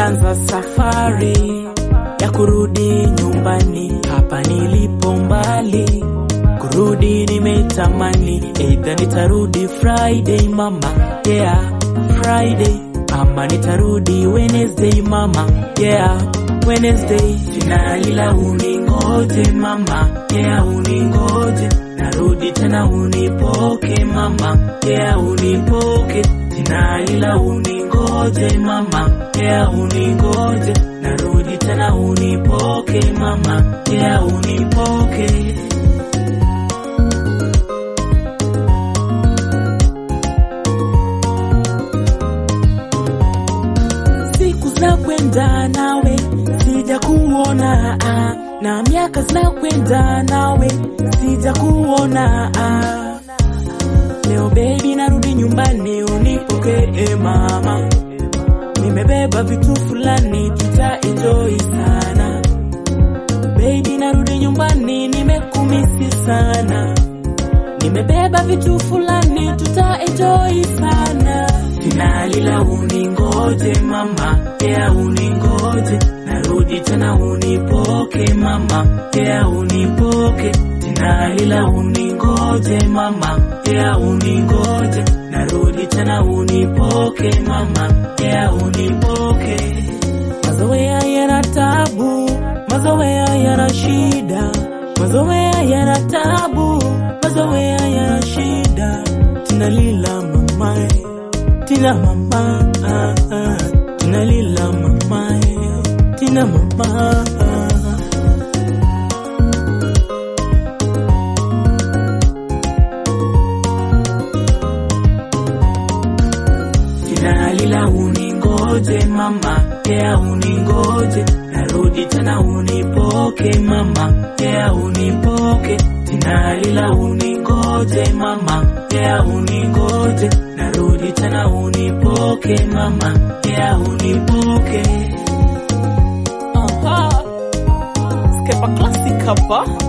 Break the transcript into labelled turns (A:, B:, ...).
A: nimeanza safari ya kurudi nyumbani, hapa nilipo mbali, kurudi nimetamani, eidha nitarudi Friday mama, yeah, Friday ama nitarudi Wednesday mama, yeah, Wednesday. Finali la uningoje mama, yeah, uningoje, narudi tena unipoke mama, yeah, unipoke, finali la uningoje mama, yeah, uningoje, narudi tena unipoke mama, yeah, unipoke. siku zinakwenda nawe sija kuona ah, na miaka zinakwenda nawe sija kuona ah. Leo baby narudi nyumbani unipokee mama, nimebeba vitu fulani tuta enjoy sana. Baby narudi nyumbani nimekumisi sana, nimebeba vitu fulani tuta enjoy sana. Finali la uningoje mama, yeah uningoje, narudi tena unipoke mama, yeah unipoke. Finali la uningoje mama, yeah uningoje, narudi tena unipoke mama, yeah unipoke. Mazoea yana tabu, mazoea yana shida, mazoea yana tabu, mazoea yana shida. Tunalila mamae tina mama ah, ah, tunalila mama tina mama ah. Finalila uningoje mama, yeah uningoje, narudi tena unipoke mama, yeah unipoke. Finalila uningoje mama, yeah uningoje, narudi tena unipoke mama, yeah unipoke. Aha, Skepa Classic hapa.